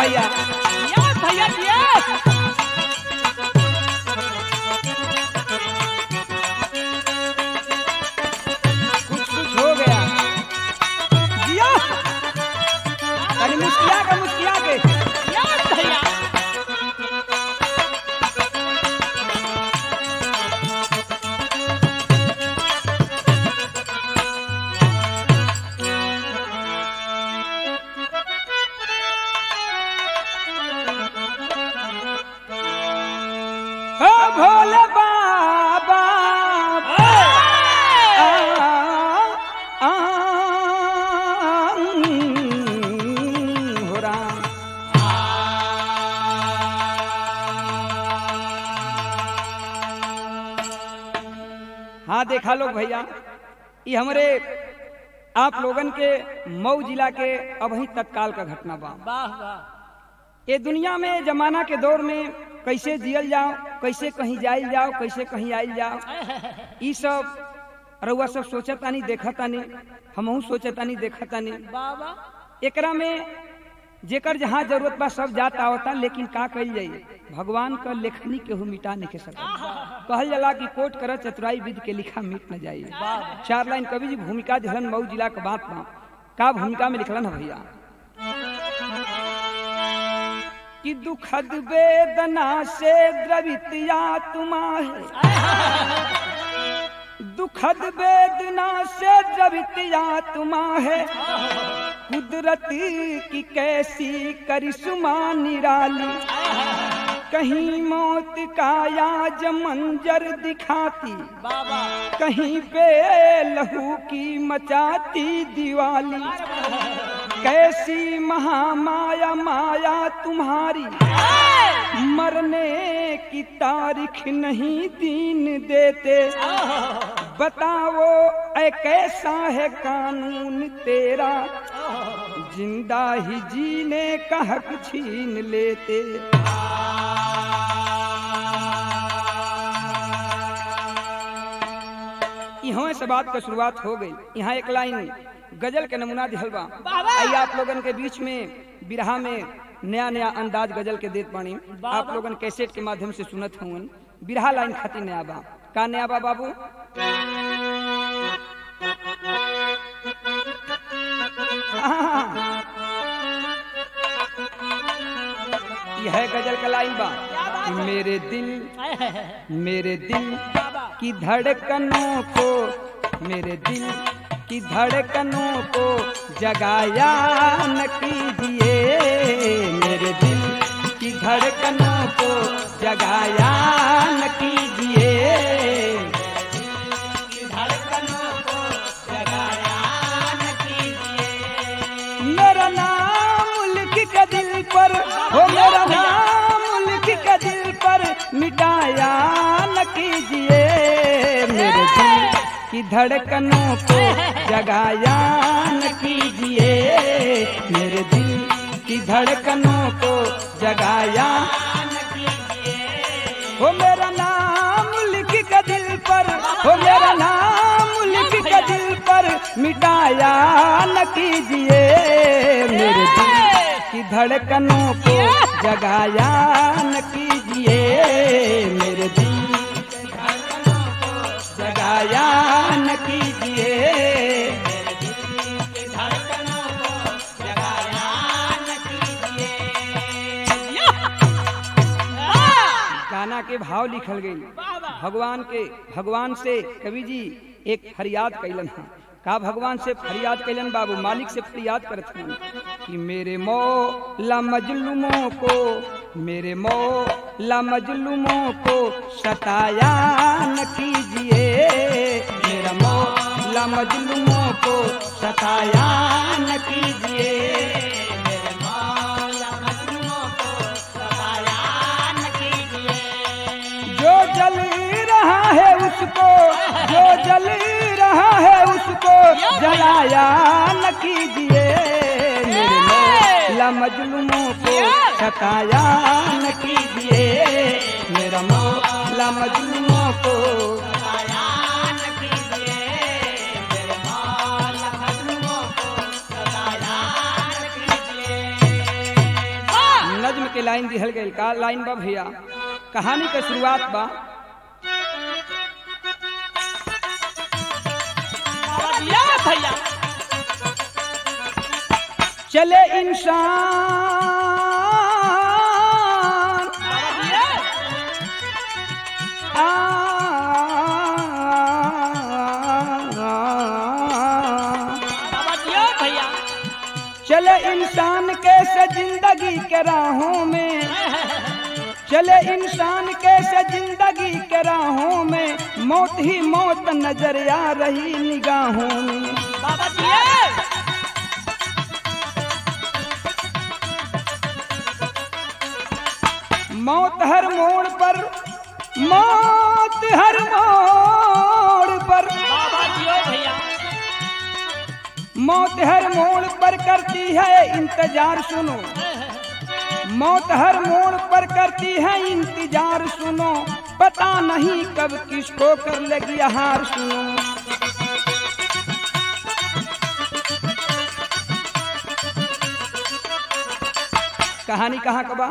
भैया यस भैया यस कुछ कुछ हो गया जिया तनी मुस्किया के मुस्किया के यस भैया हो भोले बाबा आ, आ, हो राम हाँ देखा लोग भैया ये हमरे आप लोगन के मऊ जिला के अभी तत्काल का घटना बा वाह वाह ये दुनिया में जमाना के दौर में कैसे जियल जाओ कैसे कहीं जाइल जाओ कैसे कहीं आइल जाओ ई सब रउआ सब सोचतानी देखतानी हमहू सोचतानी देखतानी बाबा एकरा में जेकर जहाँ जरूरत बा सब जात आवता लेकिन का कइल जाई भगवान का लेखनी केहू मिटा नहीं के सकता कहल जाला कि कोट कर चतुराई विद के लिखा मिट न जाई चार लाइन कवि जी भूमिका दिहलन मऊ जिला के बात बा का भूमिका में लिखलन है भैया कि दुखद वेदना से द्रवित आत्मा है दुखद वेदना से द्रवित आत्मा है कुदरत की कैसी करिश्मा निराली कहीं मौत का याज मंजर दिखाती बाबा कहीं पे लहू की मचाती दिवाली कैसी महामाया माया तुम्हारी मरने की तारीख नहीं दीन देते बताओ ऐ कैसा है कानून तेरा जिंदा ही जीने का हक छीन लेते यहाँ से बात का शुरुआत हो गई यहाँ एक लाइन गजल के नमूना दिहल बा बाबा! आइए आप लोगन के बीच में बिरहा में नया नया अंदाज गजल के देत बानी बाबा! आप लोगन कैसेट के माध्यम से सुनत हूँ बिरहा लाइन खातिर नया बा का नया बा बाबू आहा। यह गजल का लाइन बा मेरे दिल मेरे दिल की धड़कनों को मेरे दिल की धड़कनों को जगाया न कीजिए मेरे दिल की धड़कनों को जगाया न कीजिए धड़कनों को जगाया न कीजिए मेरा नाम लिख के दिल पर हो मेरा नाम लिख के दिल पर मिटाया न कीजिए मेरे दिल की धड़कनों को जगाया न कीजिए मेरे दिल की धड़कनों को जगाया न कीजिए हो मेरा नाम लिख के दिल पर हो मेरा नाम लिख के दिल पर मिटाया न कीजिए मेरे दिल की धड़कनों को जगाया न कीजिए मेरे दिल की धड़कनों को जगाया न कीजिए मेरे दिल की धड़कनों को जगाया न कीजिए गाना के भाव लिखल गई भगवान के भगवान से कवि जी एक फरियाद कैलन है का भगवान से फरियाद कैलन बाबू मालिक से फरियाद करत हन कि मेरे मौला मजलूमों को मेरे मौला मजलूमों को सताया न कीजिए मेरा मौला मजलूमों को सताया न कीजिए मेरे मौला मजलूमों को सताया न कीजिए जो जल रहा है उसको जो जल रहा है उसको जलाया न कीजिए मेरे मौला मजलूमों को सताया न कीजिए मेरा मौला मजलूमों को सताया न कीजिए मेरे मौला मजलूमों को सताया न कीजिए के लाइन दिहल गई का लाइन बा भैया कहानी के शुरुआत बा बाबा दिया भैया चले इंसान बाबा दिया आ, बाबा दिया भैया चले इंसान कैसे जिंदगी के राहों में चले इंसान कैसे जिंदगी के राहों में मौत ही मौत नजर आ रही निगाहों में बाबा दिया मौत हर मोड़ पर मौत हर मोड़ पर बाबा दिया भैया मौत हर मोड़ पर करती है इंतजार सुनो मौत हर मोड़ पर करती है इंतजार सुनो पता नहीं कब किसको कर लगी हार सुनो कहानी कहाँ कबा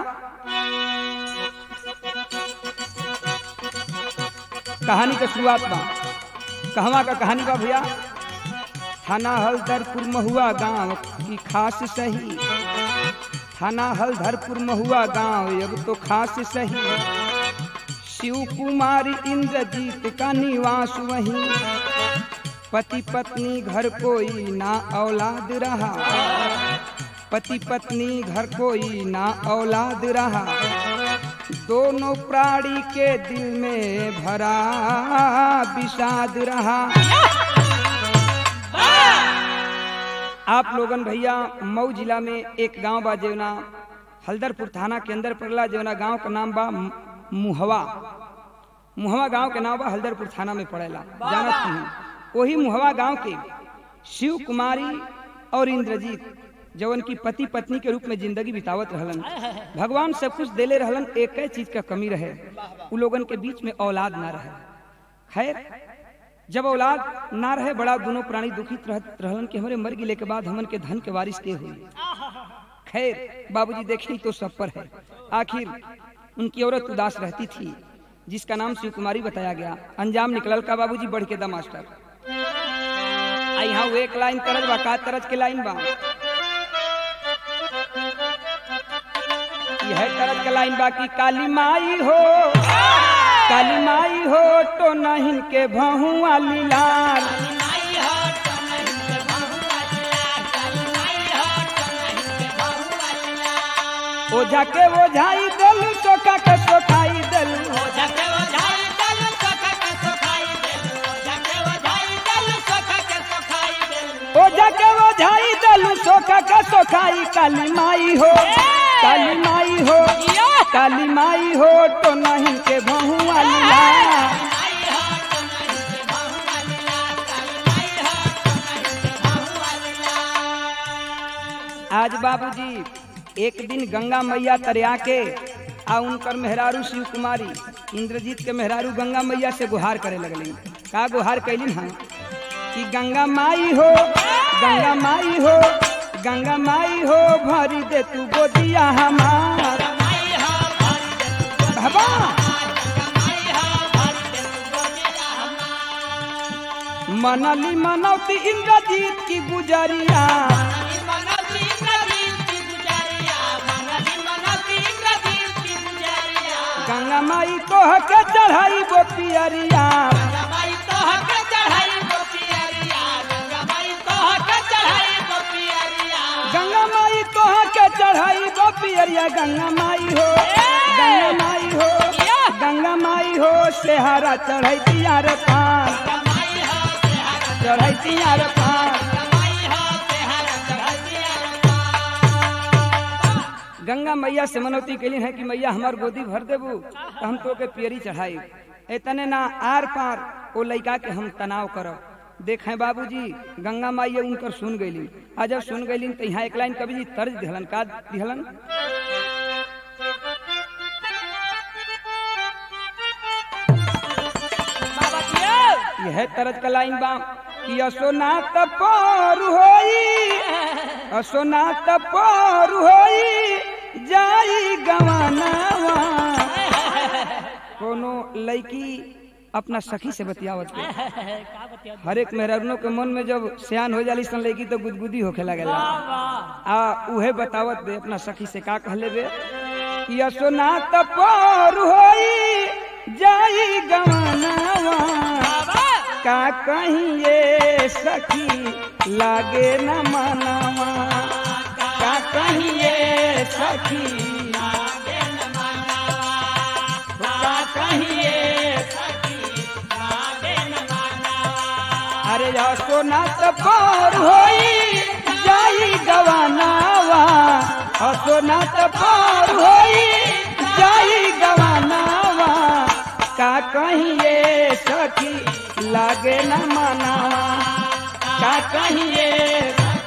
कहानी का शुरुआत बा कहवा का कहानी बा भैया थाना हलधरपुर महुआ गांव की खास सही थाना हलधरपुर महुआ गांव अब तो खास सही शिव कुमारी इंद्रजीत का निवास वहीं पति पत्नी घर कोई ना औलाद रहा पति पत्नी घर कोई ना औलाद रहा दोनों प्राणी के दिल में भरा विषाद रहा आप लोगन भैया मऊ जिला में एक गांव बा जेवना हल्दरपुर थाना के अंदर पड़ला जेवना गांव का नाम बा मु- मुहवा मुहवा गांव के नाम बा हल्दरपुर थाना में पड़ेला जानत नहीं वही मुहवा गांव के शिव कुमारी और इंद्रजीत जवन की पति पत्नी के रूप में जिंदगी बितावत रहलन भगवान सब कुछ देले रहलन एक चीज का कमी रहे उ लोगन के बीच में औलाद ना रहे खैर जब औलाद ना रहे बड़ा दोनों प्राणी दुखित रहत रहलन कि हमारे मर गिले के बाद हमन के धन के वारिस के हुई खैर बाबूजी देखी तो सब पर है आखिर उनकी औरत उदास रहती थी जिसका नाम शिव कुमारी बताया गया अंजाम निकलल का बाबूजी बढ़ के दा मास्टर आ यहाँ वो एक लाइन तरज बा का तरज के लाइन बा यह तरज के लाइन बा कि काली माई हो काली माई हो तो नहीं के भहुआ लीलार ओझा के ओझाई दलू सोखा के सोखाई दलू ओझा के ओझाई दलू सोखा के सोखाई काली माई हो काली माई हो काली माई हो तो नहीं के भहुआ लीलार आज बाबूजी एक दिन गंगा मैया तरिया के आ उनकर मेहरारू शिव कुमारी इंद्रजीत के मेहरारू गंगा मैया से गुहार करे लगली का गुहार कैलिन हम कि गंगा माई हो गंगा माई हो गंगा माई हो भरी दे तू गोदिया हमार बाबा मनली मनौती इंद्रजीत की गुजरिया गंगा माई को के चढ़ाई वो पियरिया गंगा माई को के चढ़ाई वो पियरिया गंगा माई हो गंगा माई हो गंगा माई हो सेहारा चढ़ाई तियार पान चढ़ाई तियार पान गंगा मैया से मनौती कैली है कि मैया हमार गोदी भर देबू तो हम तो के पियरी चढ़ाई इतने ना आर पार ओ लइका के हम तनाव करब देखें बाबूजी गंगा माई उनकर सुन गईली आ जब सुन गईली तो यहाँ एक लाइन कवि जी तर्ज दिहलन का दिहलन यह तरज का लाइन बा कि असोना तपोर होई असोना तपोर होई जाई गवानावा कोनो लड़की अपना सखी से बतियावत के का बतिया हर एक मेहरारूनों के मन में जब सियान हो जाली सन लड़की तो गुदगुदी होखे लगेला वाह आ उहे बतावत बे अपना सखी से का कहले बे कि असोना त पार होई जाई गवानावा का कहीं ये सखी लागे न मनावा का कहीं ये सखी लागे न मनावा का कहीं ये अरे सोना तो पार होई जाई गवानावा सोना तो पार होई जाई गवानावा का कहीं ये सखी लागे न मनावा का कहीं ये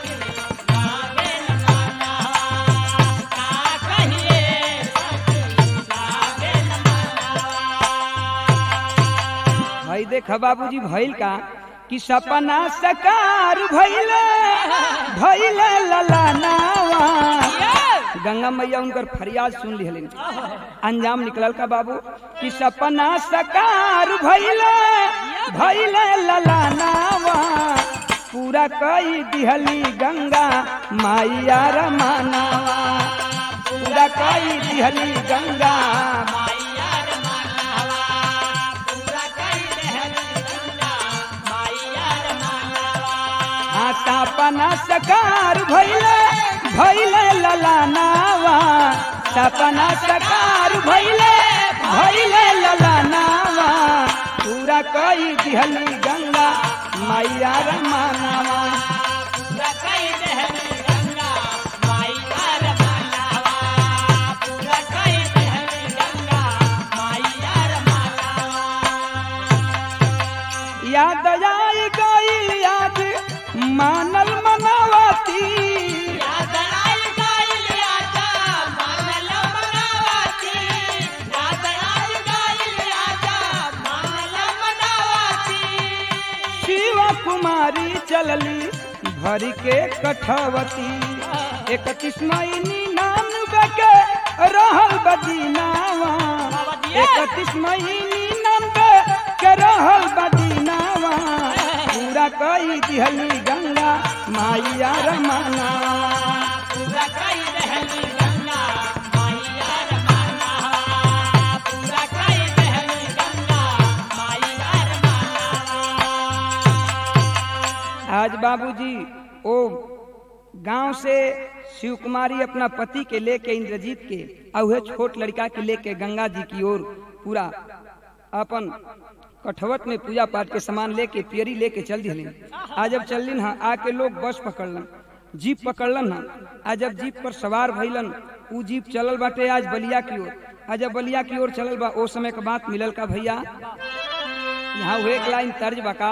भाई देख बाबूजी भइल का कि सपना सकार भइल भइल ललनावा गंगा मैया उनकर फरियाद सुन लिहलिन अंजाम निकलल का बाबू कि सपना सकार भइल भइल ललनावा पूरा कई दिहली गंगा माइया रमानावा पूरा कई दिहली गंगा आता पना सकार भैले भैले ललानावा सपना सकार भैले भैले ललानावा पूरा कई दिहली गंगा मैया रमानावा याद आई गईल याद मानल मनावती शिव कुमारी चलली भरी के कठवती इकतीस महीनी नाम बके रहल बदीनावा इकतीस महीनी नाम के रहल बदीनावा पूरा कई दिहली गंगा माइया रमाना आज बाबूजी ओ गांव से शिव कुमारी अपना पति के लेके इंद्रजीत के और वह छोट लड़का के लेके गंगा जी की ओर पूरा अपन कठवत में पूजा पाठ के सामान लेके पियरी लेके चल दिहलिन आज जब चललिन हाँ आके लोग बस पकड़लन जीप पकड़लन हाँ आज जब जीप पर सवार भइलन उ जीप चलल बाटे आज बलिया की ओर आज जब बलिया की ओर चलल बा ओ समय के बात मिलल का भैया यहाँ हुए एक लाइन तर्ज बका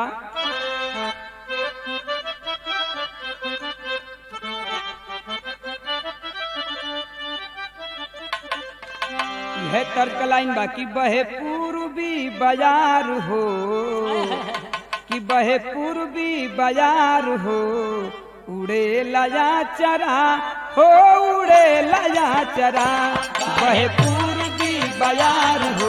यह तर्क लाइन बाकी बहे पूर्वी बाजार हो कि बहे पूर्वी बाजार हो उड़े लया चरा हो उड़े लया चरा बहे पूर्वी बाजार हो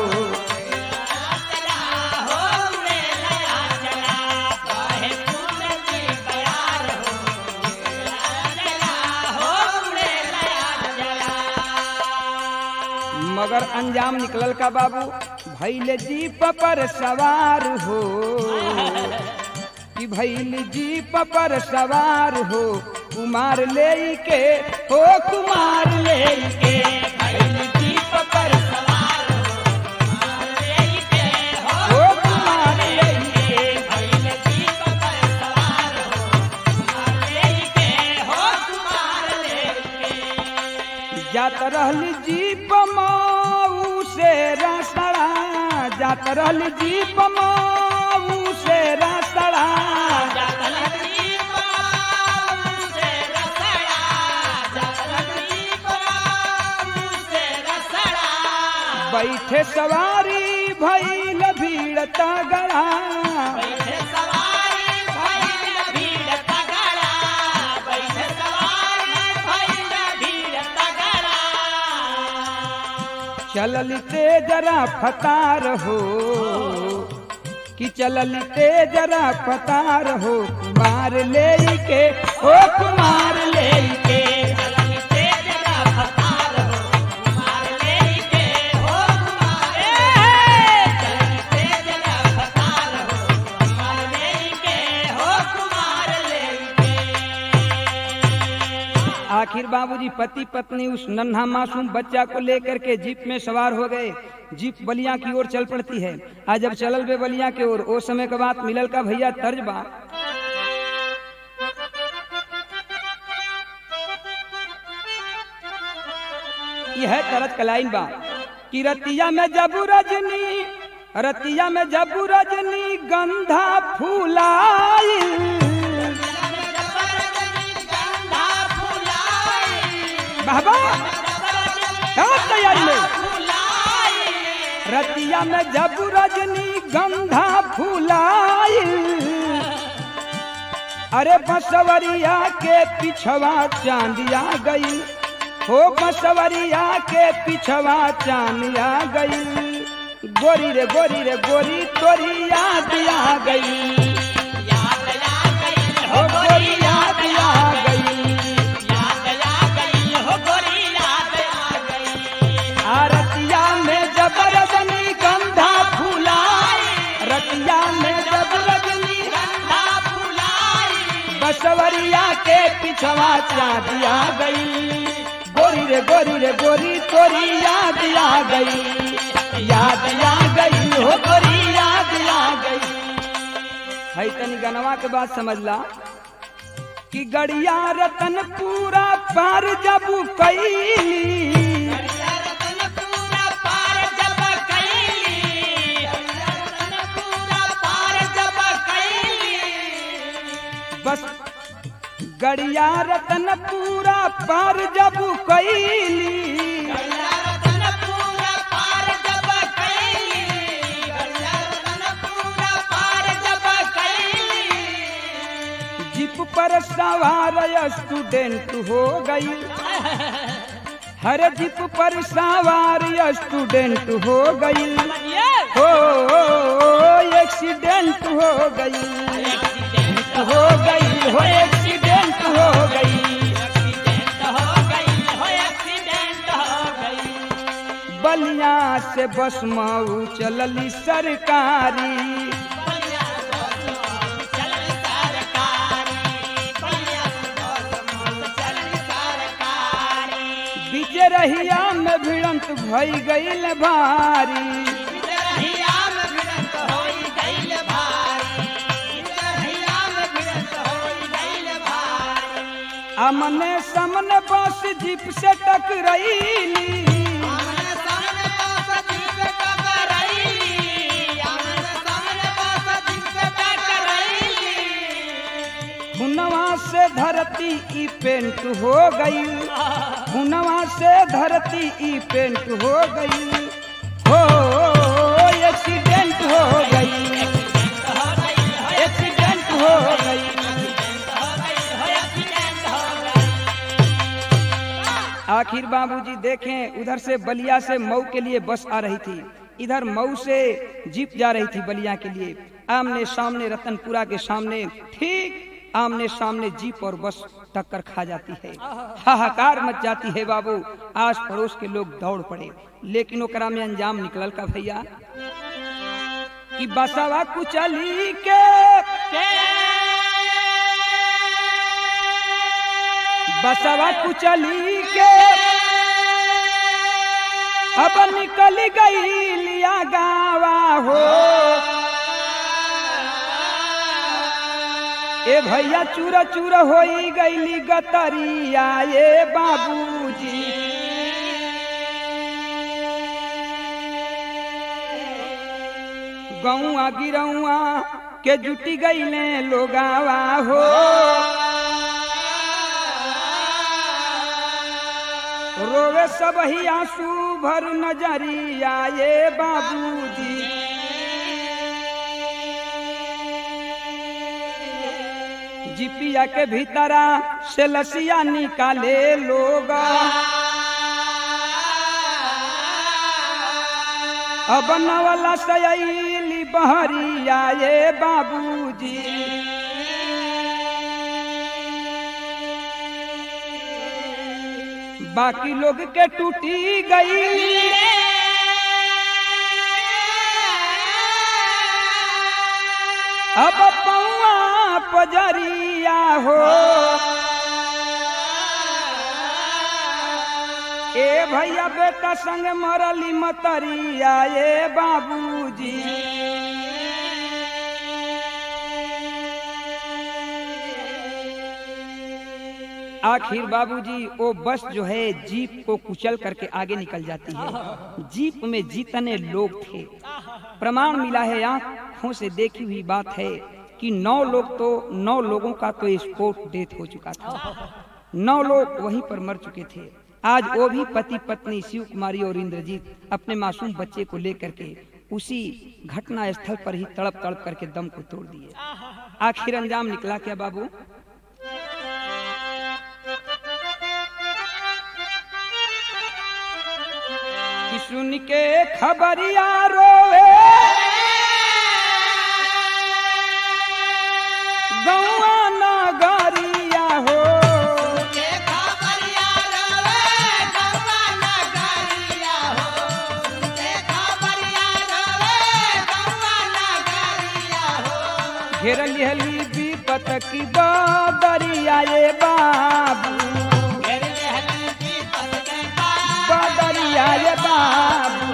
मगर अंजाम निकलल का बाबू भैले जीप पर सवार हो कि भैल जीप पर सवार हो कुमार ले के हो कुमार ले के भैल जीप पर सवार हो कुमार ले के भैल जीप पर सवार हो कुमार ले के हो कुमार ले के जात रहल जीप माऊ से रसड़ा जात रहल जीप माऊ से रसड़ा बैठे सवारी भैल भीड़ तगड़ा चललते जरा फतार हो कि चललते जरा फतार हो कुमार ले के ओ कुमार ले के आखिर बाबूजी पति पत्नी उस नन्हा मासूम बच्चा को लेकर के जीप में सवार हो गए जीप बलिया की ओर चल पड़ती है आज जब चलल बे बलिया की ओर ओ समय के बाद मिलल का भैया तर्ज बा यह तरत कलाइन बा कि रतिया में जबू रजनी रतिया में जबू रजनी गंधा फूलाई बाबा क्या तैयारी में रतिया में जब रजनी गंधा फूलाई अरे बसवरिया के पिछवा चांदिया गई हो बसवरिया के पिछवा चांदिया गई गोरी रे गोरी रे गोरी तोरी याद आ गई हो गोरी याद आ गई रतिया में जब रजनी गंधा फूलाई रतिया में जब रजनी बसवरिया के पिछवा चाँदिया गई गोरी रे गोरी रे गोरी तोरी याद आ गई याद आ गई हो गोरी याद आ गई है तनी गनवा के बात समझला कि गड़िया रतन पूरा पार जब कैली बस गड़िया रतन पूरा पार जब कैली जीप पर सवार स्टूडेंट हो गई हर जीप पर सवार स्टूडेंट हो गई हो एक्सीडेंट हो गई हो गई हो एक्सीडेंट हो गई बलिया से बस मऊ चलली सरकारी बीजे रहिया में भिड़ंत भई गईल भारी अमने समन बस जीप से टकराईली हुनवा से धरती ई पेंट हो गई हुनवा से धरती ई पेंट हो गई हो एक्सीडेंट हो गई एक्सीडेंट हो गई आखिर बाबूजी देखें उधर से बलिया से मऊ के लिए बस आ रही थी इधर मऊ से जीप जा रही थी बलिया के लिए आमने सामने रतनपुरा के सामने ठीक आमने सामने जीप और बस टक्कर खा जाती है हाहाकार मच जाती है बाबू आस पड़ोस के लोग दौड़ पड़े लेकिन ओकरा में अंजाम निकलल का भैया कि बसवा कुचली के बसवा कुचली के अब निकल गई लिया गावा हो ए भैया चूरा चूरा हो गईली गतरिया ये बाबूजी गौआ गिरौआ के जुटी गईले लोगावा हो रोवे सब ही आंसू भर नजरिया ये बाबूजी जिपिया के भीतरा से लसिया निकाले लोग अब नवला सयली बहरिया ये बाबूजी बाकी लोग के टूटी गई अब पौआ पजरिया हो ए भैया बेटा संग मरली मतरिया ए बाबूजी आखिर बाबूजी वो बस जो है जीप को कुचल करके आगे निकल जाती है जीप में जितने लोग थे प्रमाण मिला है आंखों से देखी हुई बात है कि नौ लोग तो नौ लोगों का तो स्पोर्ट डेथ हो चुका था नौ लोग वहीं पर मर चुके थे आज वो भी पति पत्नी शिव कुमारी और इंद्रजीत अपने मासूम बच्चे को लेकर के उसी घटना स्थल पर ही तड़प तड़प करके दम को तोड़ दिए आखिर अंजाम निकला क्या बाबू कि सुन के खबरिया रोए गौआ नगरिया हो घेर लिहली विपत की बदरिया ये बाबू बदरिया ये बाबू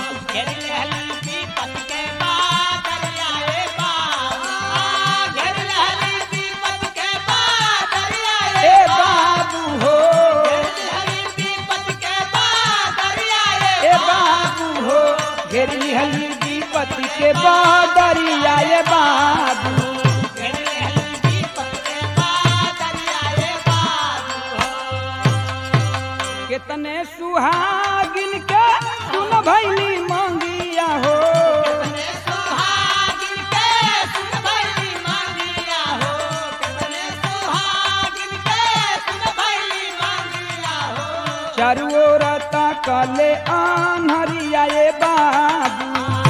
ए बाबू हो ए बाबू हो घेर लिहली विपत के बदरिया ये बाबू कितने सुहागिन के सुन भैली मंगिया हो चारू ओर कले आन्हरिया ये बाबू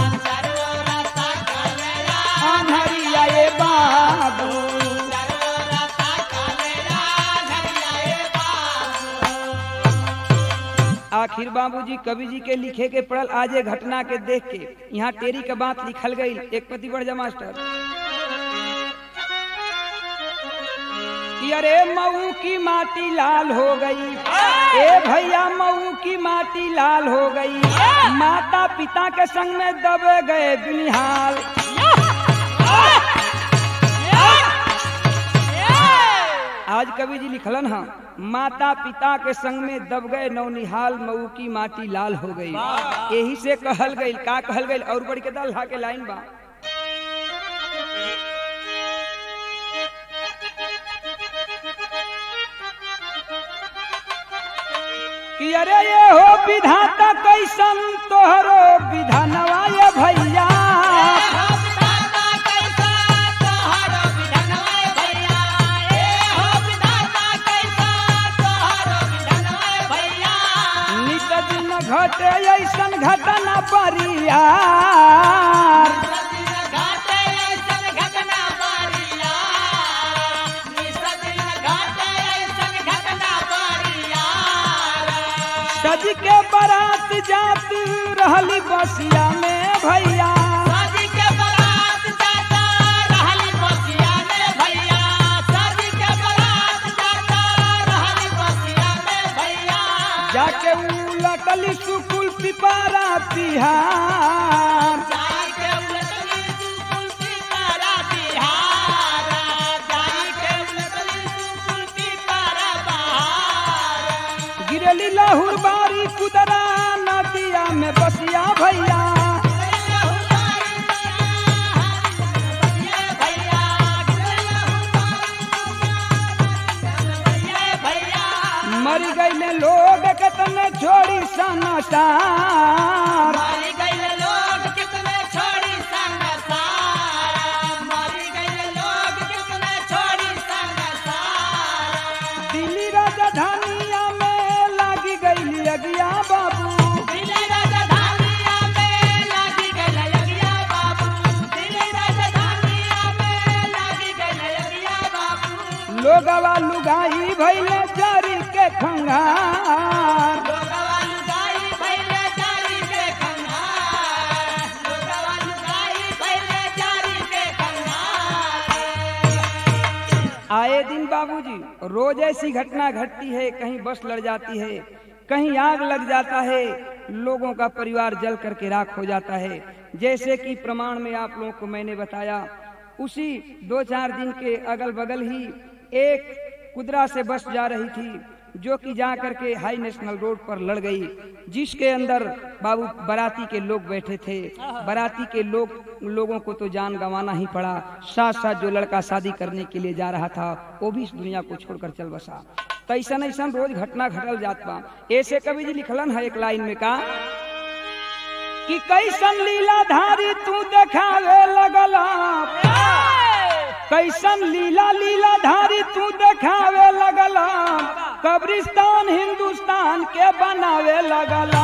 आन्हरिया ये बाबू आखिर बाबूजी कवि जी के लिखे के पड़ल आजे घटना के देख के यहाँ टेरी के बात लिखल गई एक पति बढ़ जा मास्टर कि अरे मऊ की माटी लाल हो गई ए भैया मऊ की माटी लाल हो गई माता पिता के संग में दब गए बिनिहाल आज कवि जी लिखलन हा माता पिता के संग में दब गए नौनिहाल मऊ की माटी लाल हो गई यही से कहल गई का कहल गई और बड़ी के दल हा के लाइन बा कि अरे ये हो विधाता कैसन तोहरो विधानवा ये भैया नित दिन घटे ऐसन घटना परियार सज के बारात जात रहली बसिया में भैया जाके उलटली सुकुल पिपारा पिहार गिरली लाहुर बारी कुदरा नदिया में बसिया भैया मर गईले लोग कतने छोड़ी सनसार दिल्ली राजधानिया में लागी गईली अगिया बाबू लोगवा लुगाई भैले जारी के खंगार आए दिन बाबूजी रोज ऐसी घटना घटती है कहीं बस लड़ जाती है कहीं आग लग जाता है लोगों का परिवार जल करके राख हो जाता है जैसे कि प्रमाण में आप लोगों को मैंने बताया उसी दो चार दिन के अगल बगल ही एक कुदरा से बस जा रही थी जो कि जा करके हाई नेशनल रोड पर लड़ गई जिसके अंदर बाबू बराती के लोग बैठे थे बराती के लोग लोगों को तो जान गंवाना ही पड़ा साथ साथ जो लड़का शादी करने के लिए जा रहा था वो भी इस दुनिया को छोड़कर चल बसा तो ऐसा ऐसा रोज घटना घटल जात बा ऐसे कवि जी लिखलन है एक लाइन में का कि कैसन लीला धारी तू देखावे लगला कैसन लीला लीला धारी तू देखावे लगला कब्रिस्तान हिंदुस्तान के बनावे लगला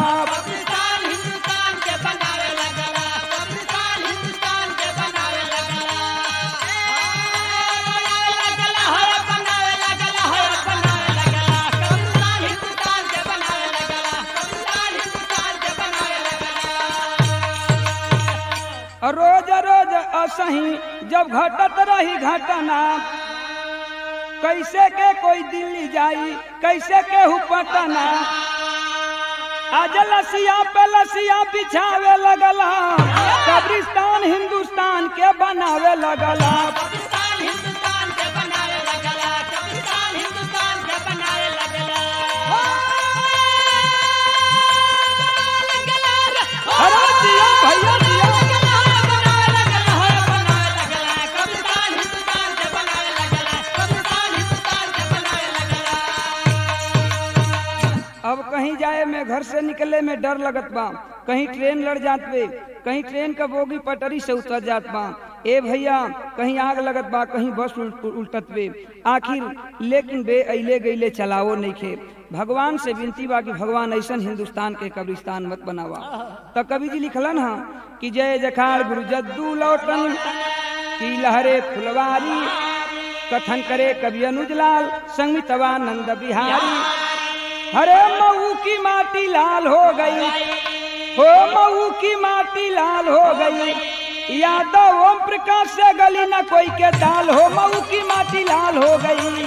रोज रोज असही जब घटत रही घटना कैसे के कोई दिल्ली जाई कैसे के हु पटना आज लसिया पे लसिया बिछावे लगला कब्रिस्तान हिंदुस्तान के बनावे लगला अरे दिया भैया दिया अब कहीं जाए में घर से निकले में डर लगत बा कहीं ट्रेन लड़ जात बे कहीं ट्रेन का बोगी पटरी से उतर जात बा ए भैया कहीं आग लगत बा कहीं बस उल्ट, उल्टत बे आखिर लेकिन बे अले गईले चलावो नहीं खे भगवान से विनती बा कि भगवान ऐसा हिंदुस्तान के कब्रिस्तान मत बनावा तो कवि जी लिखलन हा कि जय जखाड़ गुरु जद्दू लौटन की लहरे फुलवारी कथन करे कवि अनुजलाल संगमितवानंद बिहारी हरे मऊ की माटी लाल हो गई हो मऊ की माटी लाल हो गई यादव ओम प्रकाश से गली न कोई के दाल हो मऊ की माटी लाल हो गई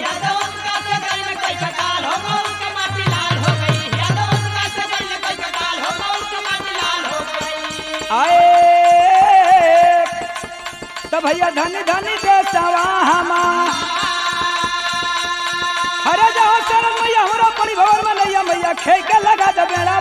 आए तो भैया धनी धनी दे सवा हमा अरे जहाँ शरण मैया हमारा परिवार में नैया मैया खे के लगा दे बेड़ा